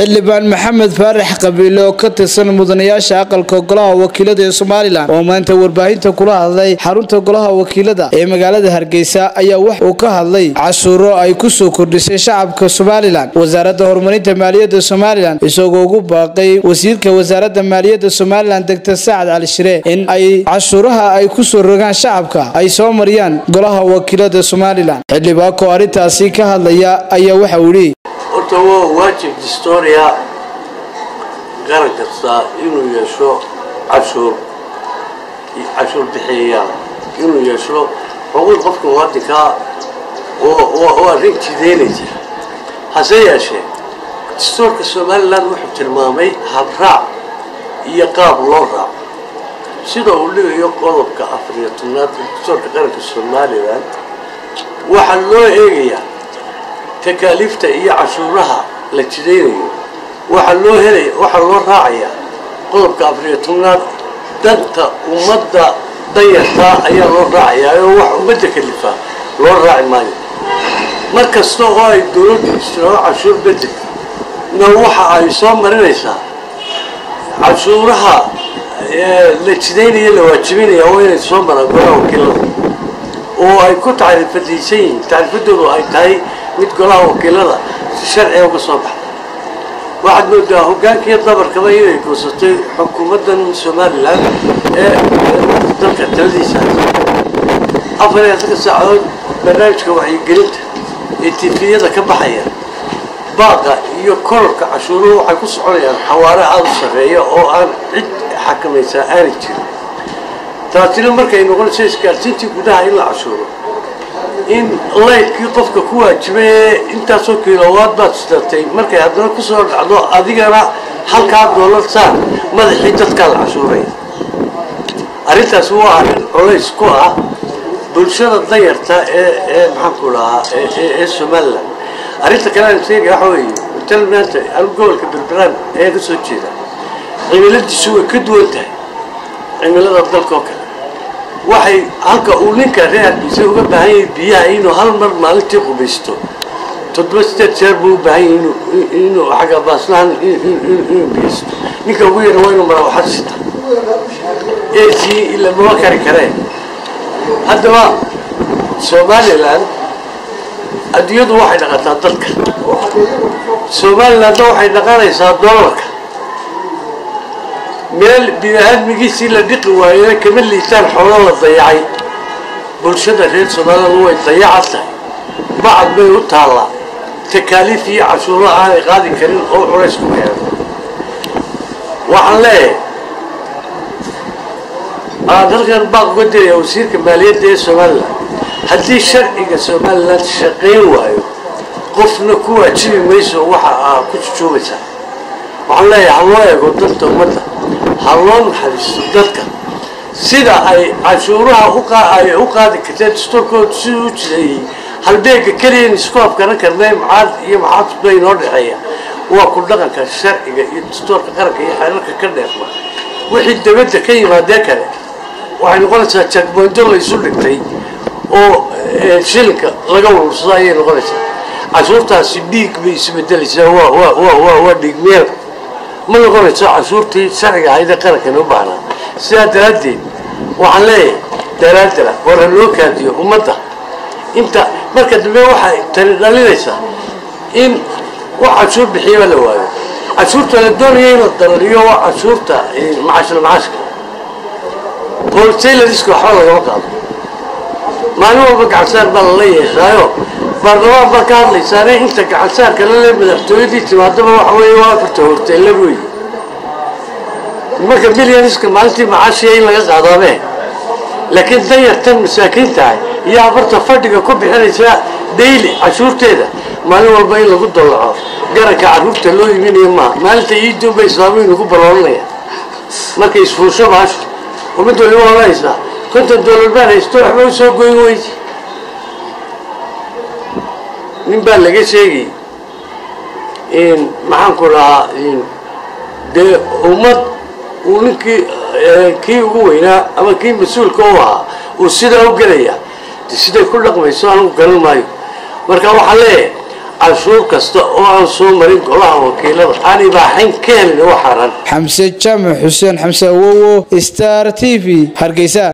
xildhibaan maxamed faarax qabiile oo ka tirsan mudanayaasha aqalka golaha wakiilada ee somalilan oo maanta warbaahinta kula hadlay xarunta golaha wakiilada ee magaalada hargeysa ayaa wax uu ka hadlay cashuuro ay ku soo kordhisay shacabka somalilan wasaaradda horumarinta maaliyadda somalilan isagoo ugu baaqay wasiirka wasaaradda maaliyadda somalilan degtor sacad cali shire in ay cashuuraha ay ku soo rogaan shacabka ay soo mariyaan golaha wakiilada somalilan xildhibaanko arrintaasi ka hadlaya ayaa waxa uu yidhi horta waa waajib distoria garan kasta inuu yeesho cashuur cashuur bixiyayaal inuu yeesho xuquuq qofka muwaadinkaa oo arrin jideynaysa hase yeeshee dastuurka somalilan wuxuu tilmaamay habraac iyo qaab loo raaco sida uu dhigayo qodobka afariyo tobnaad ee dastuurka qaranka somalilan waxaa loo eegayaa takaaliifta iyo cashuuraha la jidaynayo waxaa loo helaya waxaa loo raacayaa qodobka afariyo tobnaad danta ummadda danyartaa ayaa loo raacayaa oo wax ummadda kalifaa loo raaci maayo mar kasta oo ay dowladdu istiraao cashuur bedel na waxa ay soo marinaysaa cashuuraha la jidaynaya la waajibinaya waa inay soo maraan golaha wakiilada oo ay ku tacriifadaysan yihiin tacriifadoodu ay tahay mid golaha wakiilada si sharciga uga soo baxda waxaad moodaa hogaankiiyo dabarkaba inay goosatay xukuumaddan somalilan ee dalka taladiisa afar iyo afarka saacadood barnaamijka wacyigelinta ee tifiyada ka baxaya baaqa iyo kororka cashuuruhu waxay ku soconayaan xawaare aada u sarreeya oo aan cid xakamaysaa aanay jirin taasina markay noqonayso isgaarsiintii gudaha in la cashuuro in laydkii qofka ku waajibay ee intaasoo kilowaad baad sidatay markay haddana kusoo dhacdo adigana halkaa doolar saar madaxii dadkaa la cashuuraya arrintaasi waa arrin colays ku ah bulshada danyarta ee ee maxaanku dhahaa ee somalilan arrinta kale aan sheegaya waxa weeye hotel maanta anu gobolka berberaan ayaa ka soo jeeda cimiladiisu way ka duwan tahay cimilada dalka oo kale waxay halka uu ninka reer hargeysa uga baahan yahay biyaha inuu hal mar maalintii qubaysto toddoba sideed jeer buu u baahan yahay inuu xagga baaslahan inuu biyaysto ninka ugu yara waa inuu marawaxad sita ac ila mama kari kareen haddaba somalilan adduunyadu waxay dhaqataa dadka somalilandna waxay dhaqanaysaa doolarka meel bini-aadmigiisii la dhiqi waayena kama liitaan xoolo la dayacay bulshada reer somaliland way dayacan tahay bacad bay u taallaa takaaliif iyo cashuuro aanay qaadi karin oo culays ku keeno waxaan leeyahay aan halkan baaq uga diraya wasiirka maaliyadda ee somalilan haddii sharciga somalilan shaqayn waayo qofna ku waajibi mayso waxa aa ku jujuubaysaa waxaan leeyahay ha loo eego danta ummadda ha loo naxariisto dadka sida ay cashuuraha ay u qaadi karteen dastuurkooda siduu u jireeyey halbeega keliyan isku afkaran karnay macaad iyo maxaafid bay inoo dhexeeya waa ku dhaqanka sharciga iyo dastuurka qaranka iyo xeerarka ka dheerma wixii dabadda ka yimaadee kale waxay noqonaysaa jagboynto laysu dhigtay oo shilinka laga warursado ayay noqonaysaa cashuurtaasi dhiig bay isbedelaysaa waa dhiig meel ma noqonayso cashuurtii sharciga ahaydee qarankan u baahnaa sidaa daraaddeed waxaan leeyahay daraadala war ha loo kaadiyo ummadda inta marka dambe waxay tani dhalinaysaa in wax cashuur bixiyaba la waayo cashuurta la doonaya in la darariyo waa cashuurta macaashla macaashka holtaylariska waxba lagama qaado maalin walba gacansaar baa lala yeeshaayo baarlamaan baa ka hadlaysaane inta gacansaarka lale madaxtooyadii timaadaba waxa weeye waa afarta horteylar wey marka milyaniska maalintii macaashiya in laga qaadaabe laakiin danyartan masaakiin tahay iyo afarta fadhiga ku bixinaysa dayli cashuurteeda maalin walba in lagu dallaco garanka carruurta loo iminayo maaha maalinta iiduunba islaamiyu nagu baloolanaya markay isfuusho baasho umid waliba oranaysaa konton doolar baan haysto waxba u soo goyn weyse nin baa laga sheegay maxaanku dhahaa dee ummad uu ninkii kii ugu weynaa ama kii mas-uulka u ahaa uu sidaa u gelaya de siday ku dhaqmayso anigu garan maayo marka waxaa leeyahay canshuur kasta oo aan soo marin golaha wakiilada aan ibaaxayn ka helin oo xaran xamse jaamac xuseen xamse awowo star t v hargeysa